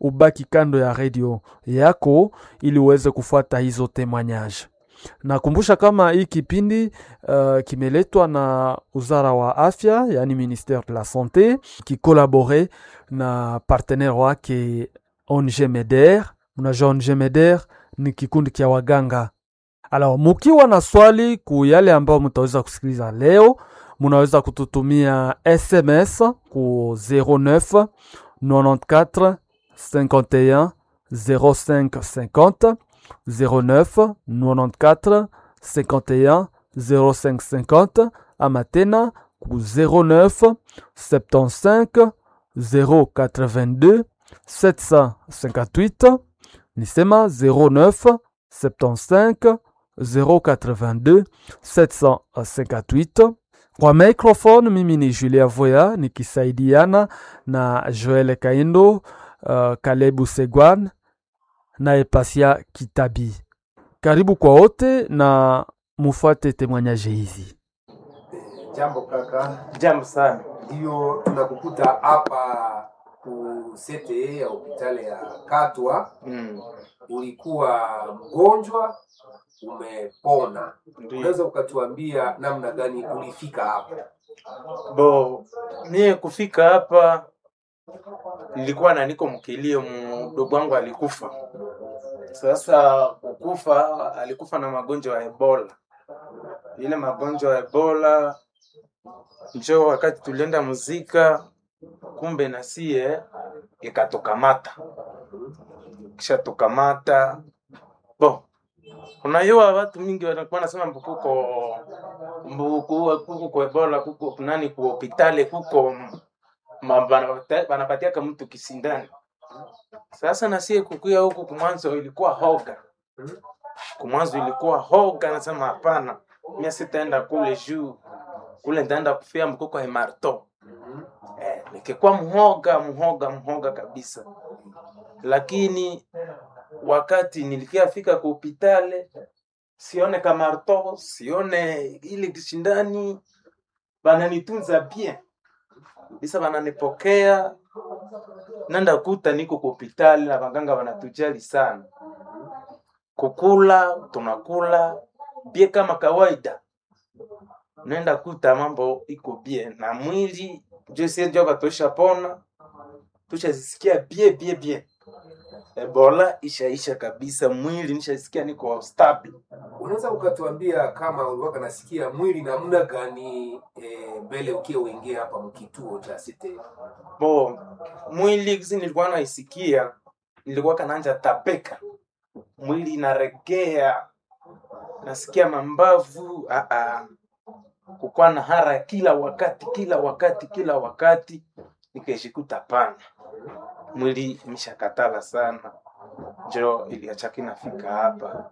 ubaki kando ya redio yako ili uweze kufuata hizo témoignage. Nakumbusha kama hii kipindi uh, kimeletwa na Wizara wa Afya, yani ministère de la Santé, kikolabore na partenaire wake ONG MEDER. Mnajua ONG MEDER ni kikundi kia waganga. Alors, mukiwa na swali ku yale ambayo mutaweza kusikiliza leo, munaweza kututumia SMS ku 09 94 51 05 50 09 94 51 05 50 ama tena ku 09 75 082 758 nisema 09 75 082 758 kwa microphone mimi ni Julia Voya nikisaidiana na Joel Kaindo, uh, Kalebu Segwan na Epasia Kitabi. Karibu kwa wote na mufuate temoignage hizi. Jambo kaka, Jambo sana. ndio tunakukuta hapa ku CTE ya hospitali ya Katwa. Mm. Ulikuwa mgonjwa, umepona. Ndio. Unaweza ukatuambia namna gani ulifika hapa? Bo, mie kufika hapa nilikuwa na niko mkilio, mdogo wangu alikufa. Sasa kukufa, alikufa na magonjwa ya Ebola. Ile magonjwa ya Ebola njo wakati tulienda muzika, kumbe na sie ikatukamata, kisha tukamata bo unajua watu mingi wanakuwa nasema mbu kuko mbu ku- kuko kwa ebola kuko nani ku hospitali kuko ma- banapata- banapatiaka mtu kisindani sasa na sie kukuya huku kumwanzo ilikuwa hoga kumwanzo ilikuwa hoga nasema hapana mia sitaenda kule juu kule nitaenda kufia mkuko hemarto eh, nikikuwa mhoga mhoga mhoga kabisa lakini wakati nilikiafika ku hospitali sione kamarto sione ile kishindani bananitunza bien bisa bananipokea nanda kuta niko ku hospitali na baganga banatujali sana kukula tunakula bie kama kawaida nenda kuta mambo iko bie na mwili josiejoba tushapona tushazisikia bie bie bie ebola ishaisha kabisa mwili nishasikia niko stable Unaweza ukatuambia kama ulikuwa nasikia mwili namna gani eh, mbele ukiwa uingia hapa mkituo cha CTE? bo mwili kisi nilikuwa naisikia nilikuwa kananja tapeka mwili inaregea nasikia mambavu ah, ah. kukuwa na hara kila wakati kila wakati kila wakati nikaishikuta pana mwili imeshakatala sana njo iliacha nafika hapa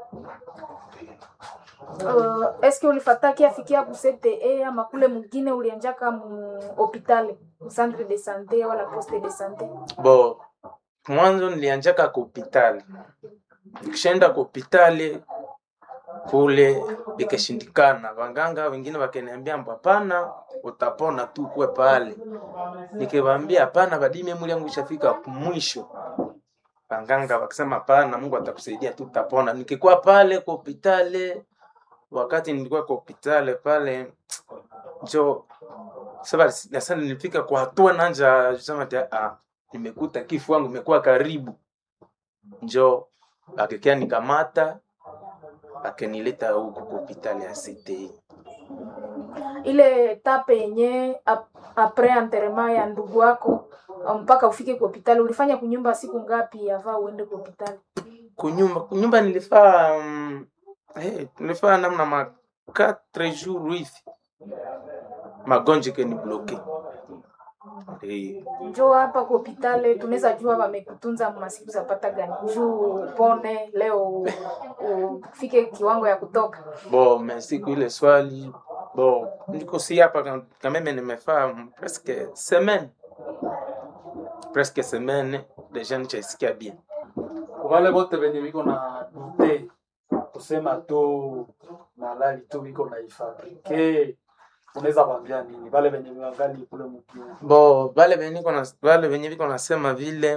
Uh, eske ulifataki afikia ku CTE ama kule mwingine ulianjaka mu hopitali mu centre de sante wala poste de sante? bo mwanzo nilianjaka ku hospitali nikishaenda ku hospitali kule ikashindikana waganga wengine wakaniambia mbo hapana utapona tu kwe pale nikiwaambia hapana badime mwili yangu ishafika mwisho waganga wakisema hapana mungu atakusaidia tu utapona nikikuwa pale kwa hospitali wakati nilikuwa kwa hospitali pale njo sasa sasa nilifika kwa hatua nanja sema ati ah nimekuta kifo wangu imekuwa karibu njo akikia nikamata akenileta huku kwa hospitali ya CTI Ile etape yenye ap- apres enterrement ya ndugu wako uh, mpaka ufike ku hopitali ulifanya kunyumba siku ngapi ava uende ku hopitali? kunyumba kunyumba nilifaa um, hey, nilifaa namna ma 4 jours hivi magonjwa ikeni bloke hey. Njo hapa ku hopitali tunaweza jua wamekutunza masiku zapata gani juu upone leo u- ufike kiwango ya kutoka. bo mesiku ile swali bo niko si hapa ka- kameme nimefaa presque semaine presque semaine deja nichaisikia bien wale wote wenye wiko na dute kusema tu malali tu wiko na ifabrike, unaweza kwambia nini wale wenye wangali kule mkiu? bo vale venye niko na- vale venye viko nasema vile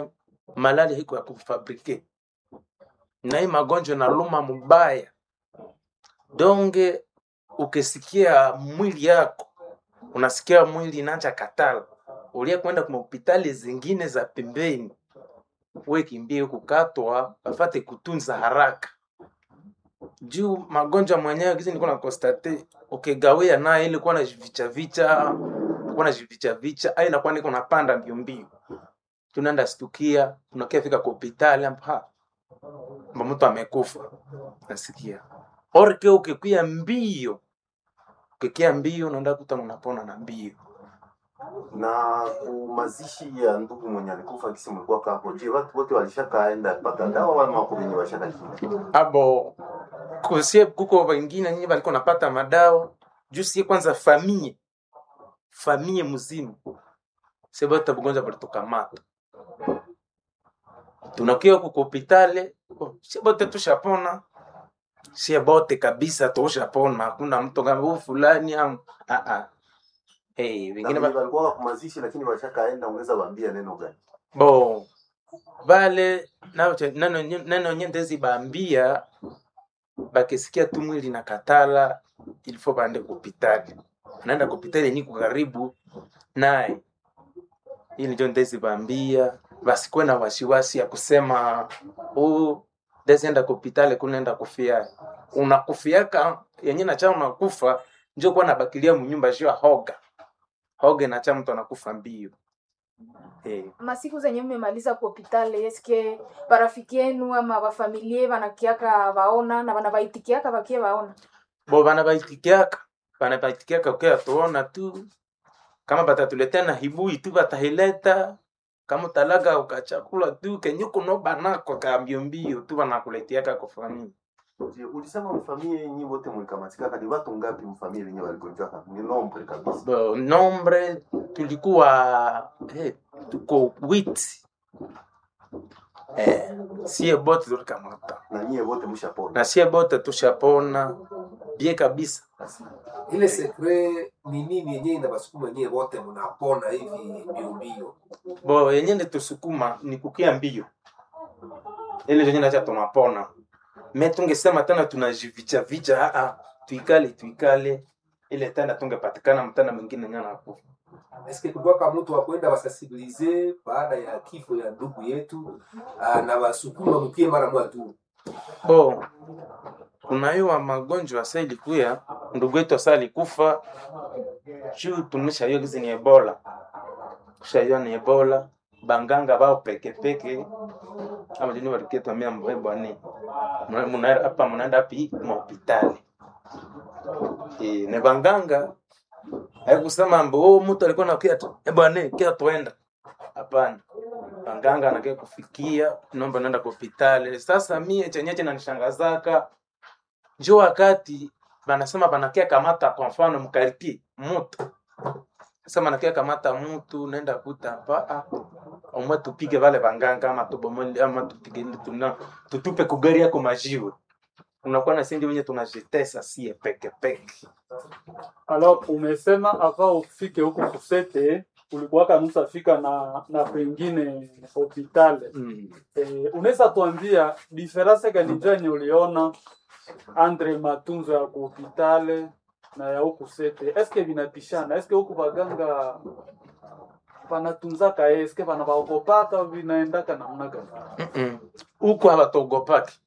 malaria iko ya kufabrike na hii magonjwa naluma mubaya donge ukisikia mwili yako unasikia mwili inaanza katala ulia kwenda kwa hospitali zingine za pembeni we kimbie kukatwa afate kutunza haraka juu magonjwa mwenyewe kisi nilikuwa na constate ukigawia naye ili kuwa na vicha vicha kuwa na vicha vicha ai nakuwa niko napanda mbio mbio tunaenda stukia tunakia fika kwa hospitali hapa mba mtu amekufa nasikia orke ukikwia mbio ukikia mbio unaenda kuta unapona na mbio na mazishi ya ndugu mwenye alikufa kisi mlikuwa hapo je watu wote walishakaenda pata dawa wala wako wenye washaka abo kusie kuko wengine nyinyi walikuwa napata madawa juu sie kwanza famie famie mzima sebata bugonjwa balitukamata tunakia kuko hopitale oh, sie bote tushapona sie bote kabisa tushapona hakuna mtu kama huu fulani am ah ah hey, wengine ba... walikuwa kwa mazishi lakini washakaenda ungeza waambia neno gani bo vale nao- nano nano nyendezi bambia bakisikia tu mwili na katala ilifo baende kupitali naenda kupitali niko karibu naye ili njo ndezi bambia basikuwe na wasiwasi ya kusema huu ndezi kupitali kunaenda kufia unakufiaka yenye nacha unakufa njo kuwa nabakilia munyumba juu ya hoga hoga nacha mtu anakufa mbio hey. masiku zenye mmemaliza ku hopitali eske barafiki yenu ama bafamilie banakiaka baona na banabaitikiaka bakie baona bo bana baitikiaka bana baitikiaka ukia tuona tu kama batatuletea na hibui tu batahileta kama talaga ukachakula tu kenye kuno banako ka mbio mbio tu banakuletiaka kwa familia je ulisema mfamie yenyi wote mlikamatika ni watu ngapi mfamie wenye waligonjwa ni nombre kabisa Bo, nombre tulikuwa eh, tuko witi eh, sie bote tulikamata na nyie wote mshapona na sie bote tushapona bie kabisa ile sekre ni nini yenyewe inabasukuma nyie wote mnapona hivi mbio mbio bo yenye nitusukuma ni kukia mbio ile yenye nacha tunapona me tungesema tena tunajivicha vicha aa tuikale tuikale ile tena tungepatikana mtana mwingine nyana hapo eske kulikuwaka mtu wa kwenda wasensibilize baada ya kifo ya ndugu yetu ah, na wasukuma mkie mara moja tu bo kunaiwa magonjwa asa ilikuya ndugu yetu asa alikufa juu tumeshaiwa gizi ni ebola tushaiwa ni ebola banganga bao pekepeke ama jini waliketwamia mbwebwane hapa munaenda pi mahopitali e, ne banganga haikusema mbo oh, mtu alikuwa nakia tu e bwane kia tuenda hapana banganga anakia kufikia naomba naenda kwa hospitali sasa mie chenye chinanishangazaka njo wakati banasema banakia kamata kwa mfano mkariti mutu sasa banakia kamata mutu naenda kuta hapa ah, omwe tupige vale banganga ama tubomole ama tupige tuna tutupe kugari yako majiwe unakuwa na sindi wenye tunajitesa sie peke peke Alors umesema ava ufike huku kusete ulikuwa kanusa fika na na pengine hospitali mm. eh, unaweza tuambia diferanse gani njani uliona andre matunzo ya kuhopitale na ya huku sete eske vinapishana eske huku baganga panatunzaka eske pana baogopaka vinaendaka namna gani Mm-mm. huko hawatogopaki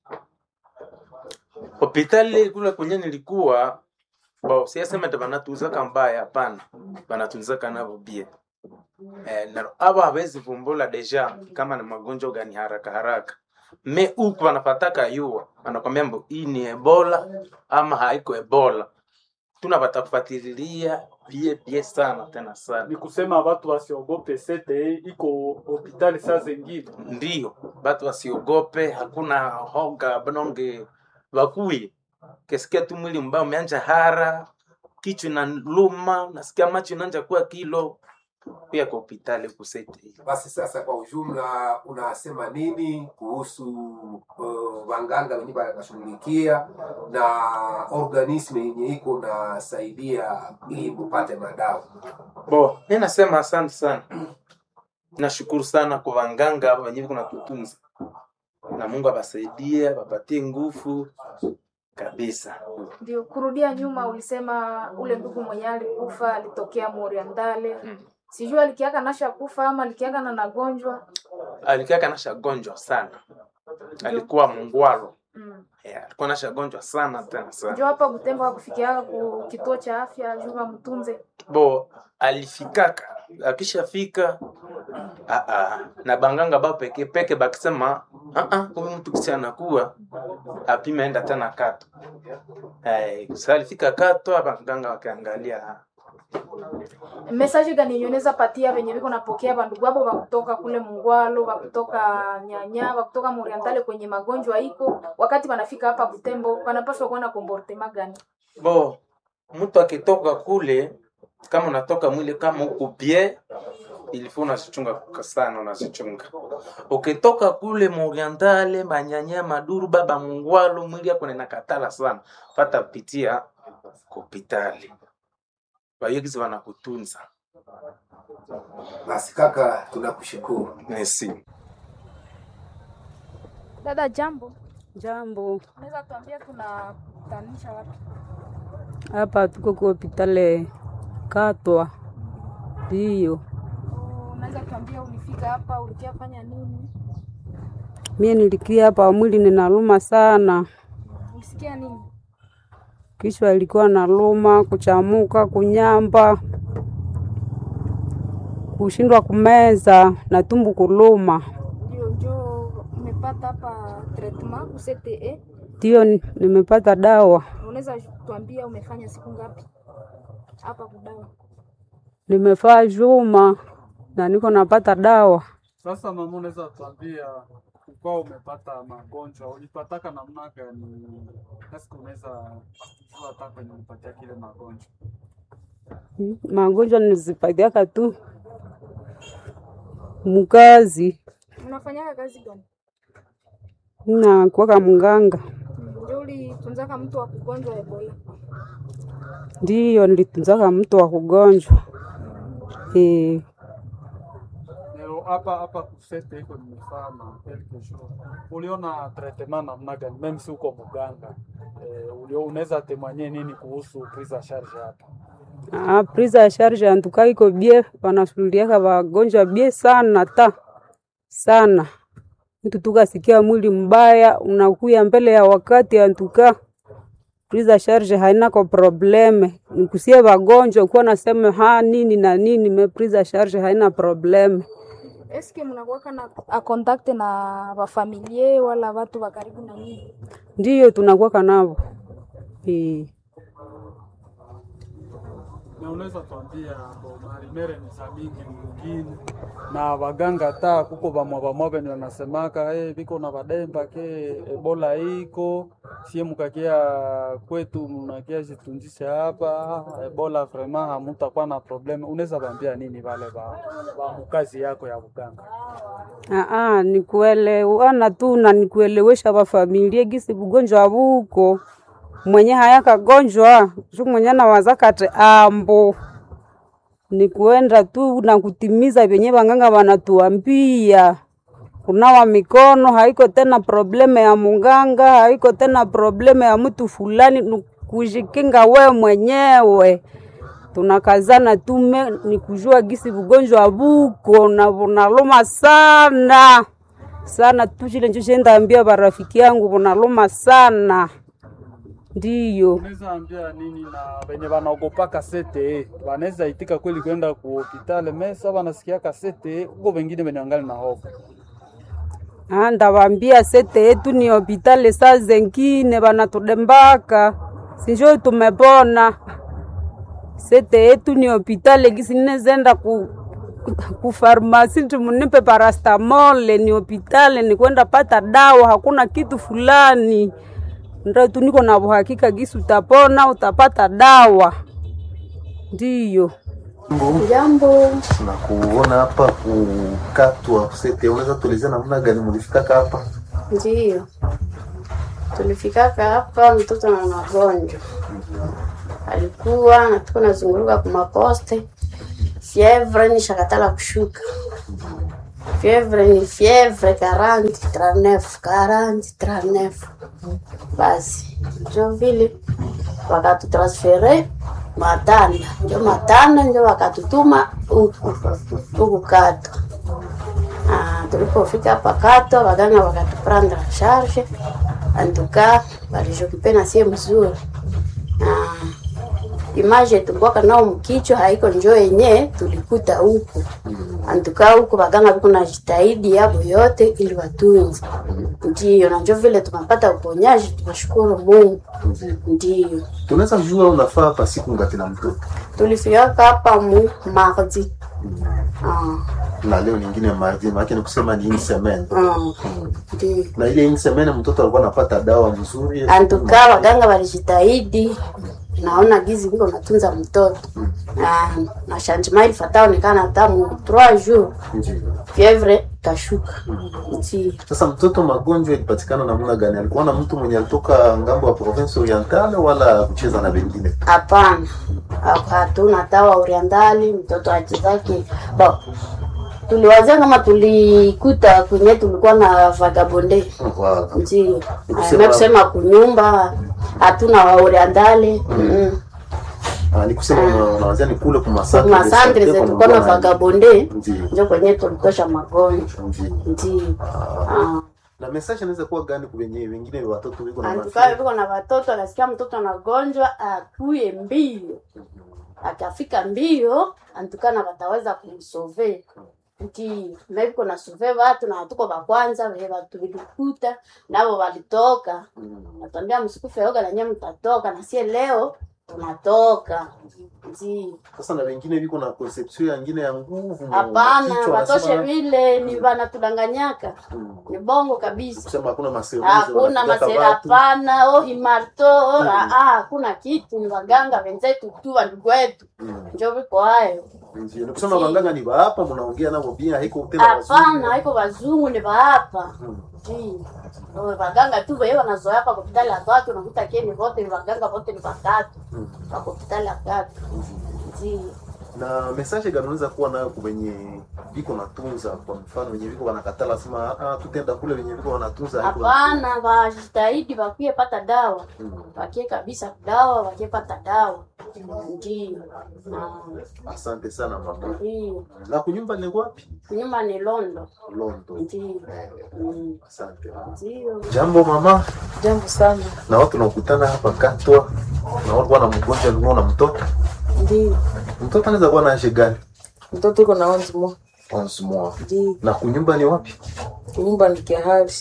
hospitali kule kwenye nilikuwa bo siasema ndo banatunzaka mbaya hapana banatunzaka navo bie eh, na abo hawezi vumbula deja kama ni magonjwa gani haraka haraka me huku wanapataka yua wanakwambia mbo hii ni ebola ama haiko ebola tuna batakufatililia bie bie sana tena sana ni kusema watu wasiogope sete iko hopitali saa zengine ndio batu wasiogope hakuna hoga bononge wakuye kesikia tu mwili mbaya umeanja hara kichwa na luma nasikia macho inaanja kuwa kilo pia kwa hospitali kusete basi sasa kwa ujumla unasema nini kuhusu uh, wanganga wenye wanashughulikia na organisme yenye iko nasaidia ili mupate madawa bo mi nasema asante sana nashukuru sana kwa wanganga wenyewe kuna kutunza na mungu abasaidie abapatie nguvu kabisa Ndio, kurudia nyuma, ulisema ule ndugu mwenye alikufa alitokea Moriandale, sijui alikiaka nasha kufa ama alikiaka na nagonjwa alikaa kanasha gonjwa sana alikuwa mungwaro mm. yeah, alikuwa nasha gonjwa sana tena sana Njo hapa Butembo hakufikiaka ku kituo cha afya juu mtunze bo alifikaka akishafika ah, ah, na banganga ba peke peke bakisema ah, ah, huyu mtu kisi anakuwa apime enda tena kato eh, sa alifika kato abanganga wakaangalia message gani nyoneza patia venye viko napokea bandugu abo bakutoka kule Mungwalo, bakutoka Nyanya, bakutoka Moriandale kwenye magonjwa iko, wakati wanafika hapa Butembo wanapaswa kuwa na comportement gani? bo mtu akitoka kule kama unatoka mwili kama uko bie ilifo unazichunga sana unazichunga ukitoka kule morientale manyanya maduru baba mungwalo mwili yako nenakatala sana pata pitia kopitali wayegizi wanakutunza Basi kaka, tunakushukuru. nesi Dada, jambo, Jambo, unaweza tuambia tunakutanisha wapi? hapa tuko kwa hospitali Katwa. Ndiyo, Unaweza tuambia ulifika hapa ulikia fanya nini? mie nilikia hapa, mwili ninaluma sana, Ulisikia nini? kichwa ilikuwa naluma, kuchamuka, kunyamba, kushindwa kumeza na tumbu kuluma. Ndio, njo umepata hapa treatment ku CTE. Ndiyo ni- nimepata dawa, Unaweza tuambia umefanya siku ngapi hapa kudawa? nimefaa juma na niko napata dawa. Sasa mama, unaweza tuambia ukawa umepata magonjwa ulipataka namna gani? Nasi unaweza jua hata kwenye ulipatia kile magonjwa. Magonjwa nizipatiaka tu mukazi Unafanyaka kazi gani? na kuwaka mganga. Ndio ulitunzaka mtu wa kugonjwa Ebola. Ndiyo nilitunzaka mtu wa kugonjwa e, Leo hapa hapa kusete iko nimefaa na quelque jour. Uliona traitement namna gani? Meme si uko muganga. Eh, ulio unaweza temanye nini kuhusu prise en charge hapa? ah, prise ya charge antuka iko bie, wanashughuliaka wagonjwa bie sana ta sana. Mtu tukasikia mwili mbaya unakuya mbele ya wakati, antuka prise ya charge haina ko probleme, nikusie wagonjwa kuwa nasema ha nini na nini, me prise ya charge haina probleme. Eske mnakuwaka na a contact na wafamilie wala watu wa karibu na nyinyi? Ndiyo tunakuwaka navo e. Na unaweza tuambia bo marimere ni za mingi mwingine na waganga ta kuko bamwa bamwa benye wanasemaka eh, biko na bademba ke ebola iko sie mukakia kwetu munakia jitunjisha hapa ebola vraiment hamutakuwa na probleme. Unaweza bambia nini wale ba, ba mukazi yako ya uganga? Aa, nikuelewana tu na nikuelewesha wafamilie gisi bugonjwa buko mwenye haya kagonjwa shu mwenye nawazaka te ambo ni kuenda tu na kutimiza vyenye wanganga wanatuambia. Kunawa mikono haiko tena probleme ya munganga, haiko tena probleme ya mtu fulani, ni kujikinga we mwenyewe. Tunakazana tume ni kujua gisi bugonjwa buko na bunaluma sana sana tu, chile njo chendaambia barafiki yangu bunaluma sana, ndiyo Unaweza ambia nini na wenye wanaogopaka sete wanaweza itika kweli kwenda ku hospitali mesa wanasikiaka sete huko, wengine wenye wangali na hofu Ah, ndawambia sete yetu ni hopitali, saa zengine banatudembaka sinjo tumepona. Sete yetu ni hopitali, gisi ninezenda ku ku farmasi tumunipe parastamole, ni hopitali, ni kwenda pata dawa, hakuna kitu fulani. Ndio tu niko na uhakika gisi utapona, utapata dawa. Ndiyo. Jambo. Na kuona hapa kukatwa sete, unaweza tuelezea namna gani mlifikaka hapa? Ndiyo, tulifikaka hapa, mtoto na magonjwa alikuwa na tuko nazunguruka kumaposte, fievre nishakatala kushuka, fievre ni fievre 40 39 40 39 basi njo vile wakatutransfere matanda njo matanda njo wakatutuma huku huku kato Ah, tulipofika hapa kato waganga wakatuprendre en charge antuka walijokipe na sie mzuri Ah, image tulikuwaka nao mkichwa haiko njo yenye tulikuta huku antuka huku waganga viko na jitahidi yabo yote ili watunze ndiyo na njo vile tunapata uponyaji tunashukuru mungu ndiyo tunaweza jua unafaa hapa siku ngati na mtoto tulifikaka hapa mu mardi Ah, na leo nyingine mardi maake ni kusema ni une semaine ah, ndiyo na ile une semaine mtoto alikuwa anapata dawa mzuri antuka waganga walijitahidi naona gizi viko natunza mtoto na na changement ilifata onekana hata mu 3 jours Ndiyo. fievre kashuka ndio Sasa mtoto magonjwa ilipatikana namna gani? Alikuwa na mtu mwenye alitoka ngambo ya province orientale wala kucheza na wengine? hapana hatuna tawa orientali mtoto achezake ba tuliwazia kama tulikuta kwenye tulikuwa na vagabonde Wa- ndio Kusema- na kusema kunyumba hatuna wa orientali mm. Ah, ni kusema una- unawazia ni kule kwa masantre kuma santre zetu tulikuwa na vagabonde Ndio. ndio kwenye tulitosha magonjwa Ndio. ndio ah. Na message inaweza kuwa gani kwa wenyewe wengine watoto wiko na Antukaa mafia? viko na watoto, anasikia mtoto anagonjwa, akuye mbio, akafika mbio, antukana wataweza kumsove nti meviko na sove watu na hatuko wa kwanza vile watu vilikuta navo walitoka, natambia msikufe yoga na nyie mtatoka, na sie leo tunatoka nti Sasa na wengine viko na conception nyingine ya nguvu. hapana, kichwa watoshe wanasema- vile ni vanatudanganyaka, Mm. ni bongo kabisa. Kusema hakuna maseruzi. hakuna wanapigaka masera watu. hapana oh imarto oh, ah, ah, hakuna kitu ni waganga wenzetu tu wandugu wetu Mm. njo viko hayo Ndio. Ni kusema waganga ni hapa mnaongea nao pia haiko tena hapana wazungu. haiko wazungu ni waapa Mm. Ji. Oh, waganga tu weye wanazoea hapa hospitali ya tatu unakuta keni wote ni waganga wote ni watatu Mm. wa hospitali ya tatu Ji. na message gani unaweza kuwa nayo kwa wenye viko natunza, kwa mfano wenye viko wanakatala sema ah, tutenda kule wenye viko wanatunza haiko hapana wajitahidi wakie pata dawa Mm. wakie kabisa dawa wakie pata dawa ndio Asante sana mama. ndio Na kunyumba ni wapi? nyuma ni londo Londo. ndio Mm, Asante. ndio Jambo mama, Jambo sana. na watu nakutana hapa Katwa na watu wana mgonjwa alikuwa na mtoto. Ndio. Mtoto anaweza kuwa na age gani? Mtoto iko na onze mois. 11 mois. Ndio. Na kunyumba ni wapi? Nyumba ni kihali.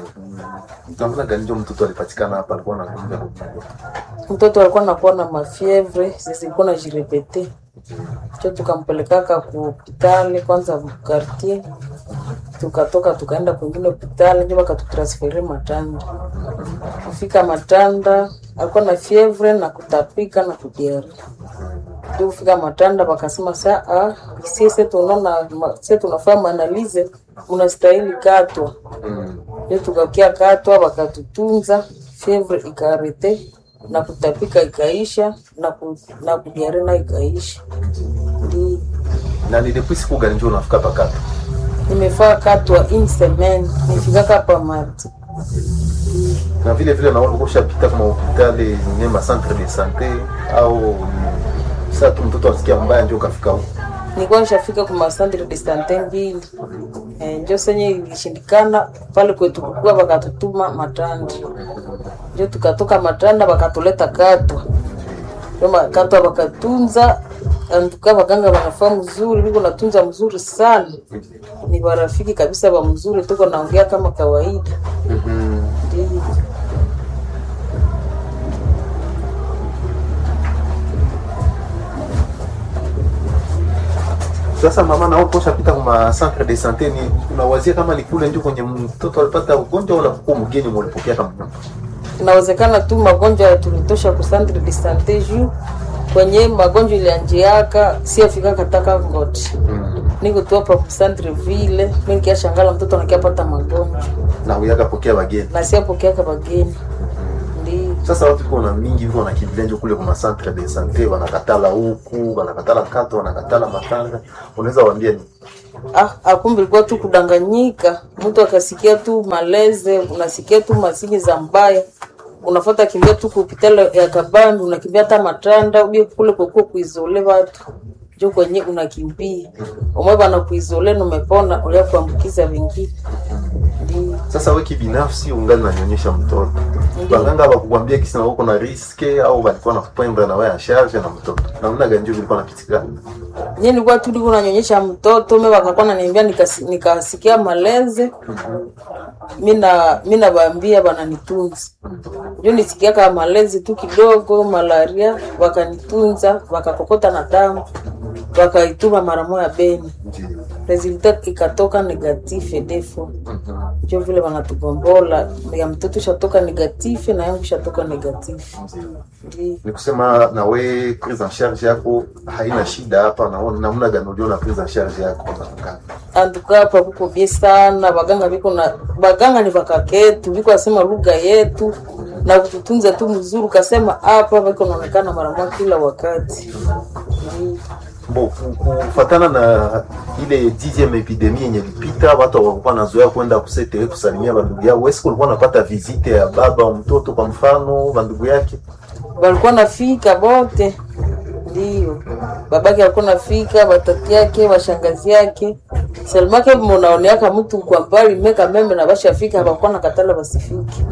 Namna gani ndio mtoto alipatikana hapa alikuwa na kunyumba? Mtoto alikuwa anakuwa na mafievre, zilikuwa na jirepete. Cho tukampelekaka ku hospitali kwanza quartier. Tukatoka tukaenda kwingine hospitali ndio wakatutransfere Matanda. Kufika Matanda alikuwa na fievre na kutapika na kudiare. Ndio kufika Matanda wakasema saa ah, sisi tunaona sisi tunafanya maanalize unastahili katwa. Ndio tukakia katwa wakatutunza, fievre ikarete na kutapika ikaisha na ku, na kudiare na ikaisha. Ndio Na ni depuis siku gani ndio unafika hapa Katwa? nimefaa katwa in semaine nifikaka pa mardi. na vile vile naona ushapita kama hospitali nye ma centre de sante au ni- saa tu mtoto asikia mbaya ndio ukafika huko. nilikuwa nishafika kwa masandre de sante mbili eh, njo senye ilishindikana pale kwetu kukua wakatutuma Matanda, njo tukatoka Matanda wakatuleta Katwa, njo ma- Katwa wakatunza antuka, waganga wanafaa mzuri, niko natunza mzuri sana, ni warafiki kabisa wa mzuri, tuko naongea kama kawaida ndio. Sasa mama, na wewe ushapita kwa centre de sante, ni unawazia kama ni kule ndio kwenye mtoto alipata ugonjwa wala kwa mgeni mulipokea kama mtoto? inawezekana tu magonjwa ya tulitosha ku centre de sante juu kwenye magonjwa ilianjiaka siafika kataka ngoti niko tu hapa ku centre ville mi nikiashangala mtoto nakiapata magonjwa na uyaka pokea wageni. na siapokeaka bageni ndio Sasa watu kuna mingi viko wanakimbilia ndio kule kwa centre de sante, wanakatala huku, wanakatala kato, wanakatala matanga. Unaweza waambia ni ah, akumbe ilikuwa tu kudanganyika. Mtu akasikia tu maleze, unasikia tu masini za mbaya, unafuata kimbia tu kupitala ya kabambi, unakimbia hata matanda ubie kule kokuo kuizole watu jo kwenye unakimbia umwe bana kuizole numepona ulia kuambukiza wengine. Ndio. Sasa we kibinafsi ungali nanyonyesha mtoto, baganga bakukwambia kisi na uko na riske au walikuwa nakupenda na wewe ya charge na mtoto, namna gani ndio vilikuwa napitikana? Nye nilikuwa tu niko nanyonyesha mtoto mimi wakakuwa naniambia nikasi- nikasikia maleze mina mina baambia bananitunza njo nisikia kama malezi tu kidogo malaria wakanitunza wakakokota na damu wakaituma mara moja Beni resulta ikatoka negative defo njo vile wanatugombola ya mtoto shatoka negative na yangu shatoka negative ndio Ni kusema na we prise en charge yako haina shida hapa, na namna gani uliona prise en charge yako na anduka hapa kuko bie sana baganga biko na baganga ni vakaketu biko asema lugha yetu na kututunza tu mzuri kasema hapa biko naonekana mara moja kila wakati Mm. Bo, ku- kufatana na ile dixième epidemie yenye lipita, watu hawakuwa nazoea kwenda kusete kusalimia bandugu yao. Wewe ulikuwa unapata visite ya baba wa mtoto kwa mfano, bandugu yake walikuwa nafika bote ndio babake alikuwa nafika batati yake washangazi yake selmake munaoneaka mtu kwa mbali meka meme na bashafika hapakuwa na katala basifike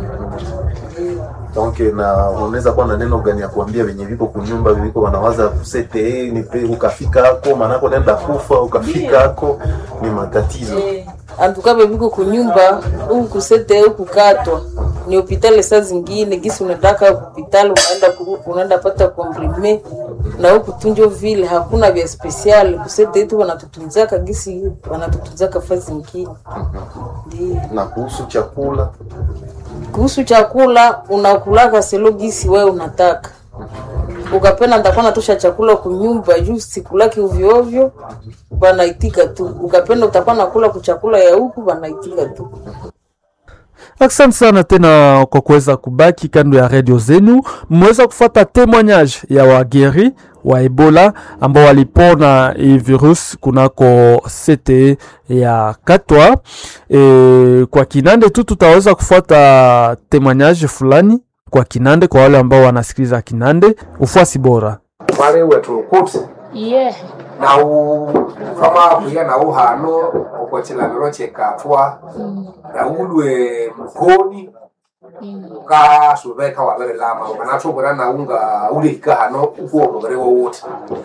donc na unaweza kuwa na neno gani ya kuambia venye viko kunyumba viko wanawaza kusete ni pe ukafika hako manako nenda kufa ukafika hako ni matatizo antuka bebiko kunyumba huku kusete huku katwa ni hopitali saa zingine gisi unaendaka hopitali unaenda kuru- unaenda pata komprime na huku tunjo vile hakuna vya spesiali kusete yetu wanatutunzaka gisi wanatutunzaka fa zingine ndio na kuhusu chakula kuhusu chakula unakulaka selo gisi wewe unataka ukapenda nitakuwa natosha chakula kunyumba juu sikulaki ovyo ovyo banaitika tu ukapenda utakuwa nakula kuchakula ya huku banaitika tu Asante sana tena kwa kuweza kubaki kando ya redio zenu. Mmeweza kufata témoignage ya wageri wa Ebola ambao walipona hii virus kunako CTE ya Katwa. E, kwa Kinande tu tutaweza kufuata témoignage fulani kwa Kinande kwa wale ambao wanasikiliza Kinande. Ufuasi bora. mwari wetu kuti iye nau kama kuya nau hano ukochilaniro chekatwa naulwe mkoni ukasuveka wavere lama ukanatuvura naunga ulihika hano ukuo muvere wowote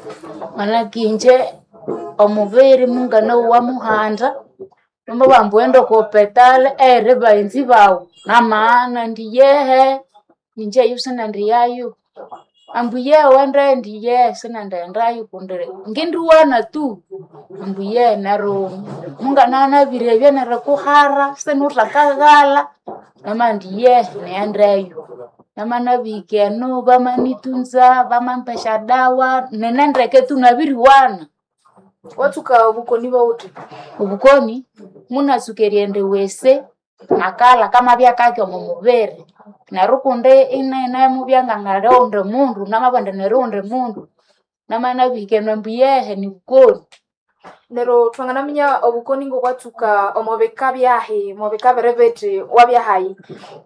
manakinje omuviri mungana wa muhanda nomba vambuenda kopetale ere vaenzi vao na maana ndiyehe ninje yu sina ndiyayu ambuye wende ndiye sina ndaendayu kundire ngindiwana tu ambuye nero mungananavirevye nere kuhara sinutakaghala nama ndiye neendeyu namanavikeno vamanitunza vamampesha dawa nenendeke tunaviriwana watuka bukoni bauti ubukoni munasukeriende wese nakala kama vyakake omo muviri nerukunde inene muvyangang'aleonde mundu namavande neruunde mundu namanavikenwe mbuyehe ni bukoni nero twanganaminya obukoni ngo kwatuka omobeka byahi mobeka berebete wabyahayi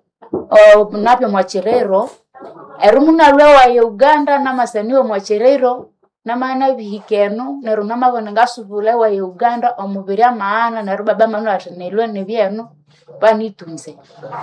O, napyo mwachirero eru munalwe waye uganda namasaniwe mwachirero namana vihikenu neru namavone ngasuvule waye uganda omuviri amaana neru baba manu ati nilwe nivyenu vanitunze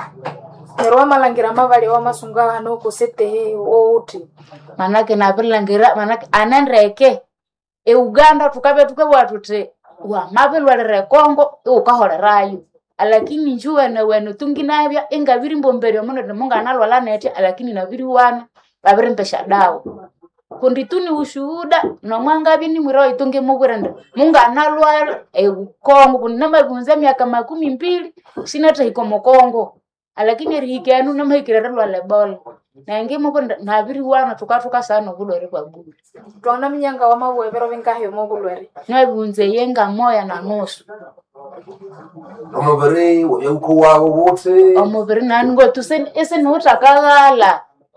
nero wamalangira mavali wamasunga hano kosetehe outi manake navilangira manake anendeke euganda tukave tukevwa tuti wamavilwalire kongo iukaholerayo alakini njuwene wene tunginavya ingaviri mbomberio muno timunganalwala nete alakini naviriwana vavirimpesha dawa kundi tuni ushuhuda nomwangavi nimwira itungi muvwirende munganalwala eukongo kundi namavunza miaka makumi mbili sinatahiko mukongo alakini rihikenu namahikirere lwala ebola nangi muvwirende naviriwana tukatuka sana ovulwere vwa bulu twanganaminya nga wamabwevero vingahi omobulwere navunze yenga moya na nusu omuviri weyauko wawo wote omuviri naningo tuse isiniutakaghala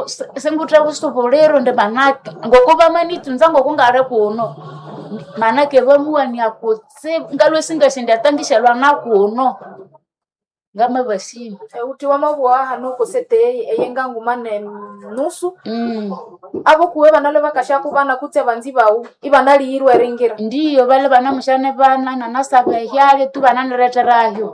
sengutha busubuliro ndi manake ngokuba manitunza ngokungari kuno manake vamuwania kutsibu ngalwe singasindiatangishelwa na kuno ngama vasini uti wamabuwa hano kosete eyenga nguma ne nusu mm. abo kuwe banale bakashaku bana kutse banzi bawu ibana liyirwe ringira ndiyo vale vana mushane vana nanasava hyale tu vana nireterayo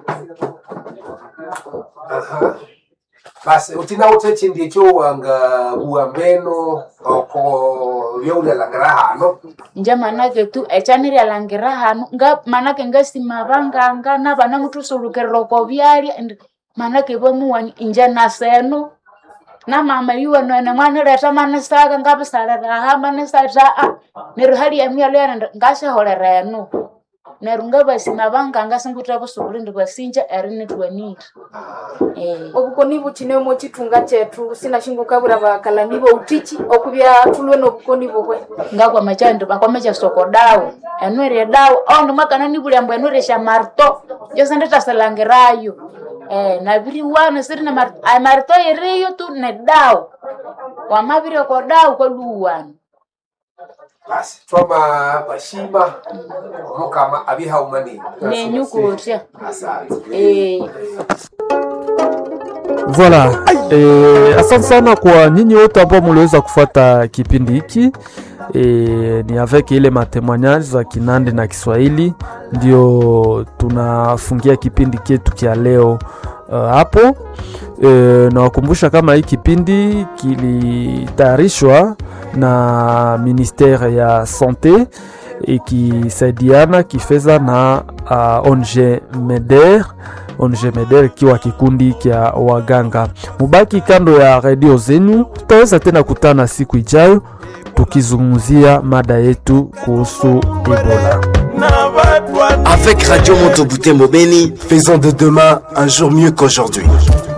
Aha. basi utina ute chindi echo wanga buambeno oko vyaulialangira hano nje manake tu echanirialangira hanu nga manake ngasimavanganga na vana mutusulukirira oko vyalya and manake vamuwani inje nasenu na mama yuwenwene mwanireta manisaka ngavisaliraha manisata a neri hali ya myalo yana ngashiholerenu neru ngavasima vanganga singutra vusuvuli ndi vasinja eri nitwenire eh. obukoni buchine mo chitunga chetu sina shingukabura bakalani bo utichi okubya tulwe nobukoni bobwe ngakwama chandi vakwama soko dawo enwere dawo aundi mwakana nivulyambo enwere sha marto yose nditasalangirayo eh, naviri wano siri na marto ay marto iriyo tu ne dawo wamaviri ko dawo kwaluwano basi twama bashima omukama abihaumani nenyukutya asante eh. Voilà. E, asante sana kwa nyinyi wote ambao mliweza kufuata kipindi hiki e, ni avec ile matemoignage za Kinandi na Kiswahili ndio tunafungia kipindi chetu kia leo uh, hapo e, nawakumbusha kama hii kipindi kilitayarishwa na ministere ya sante ikisaidiana kifedha na uh, ONG MEDER ONG MEDER ikiwa kikundi kya waganga. Mubaki kando ya redio zenyu, tutaweza tena kutana siku ijayo tukizungumzia mada yetu kuhusu Ebola. Avec Radio Montebouté Mobeni, faisons de demain un jour mieux qu'aujourd'hui.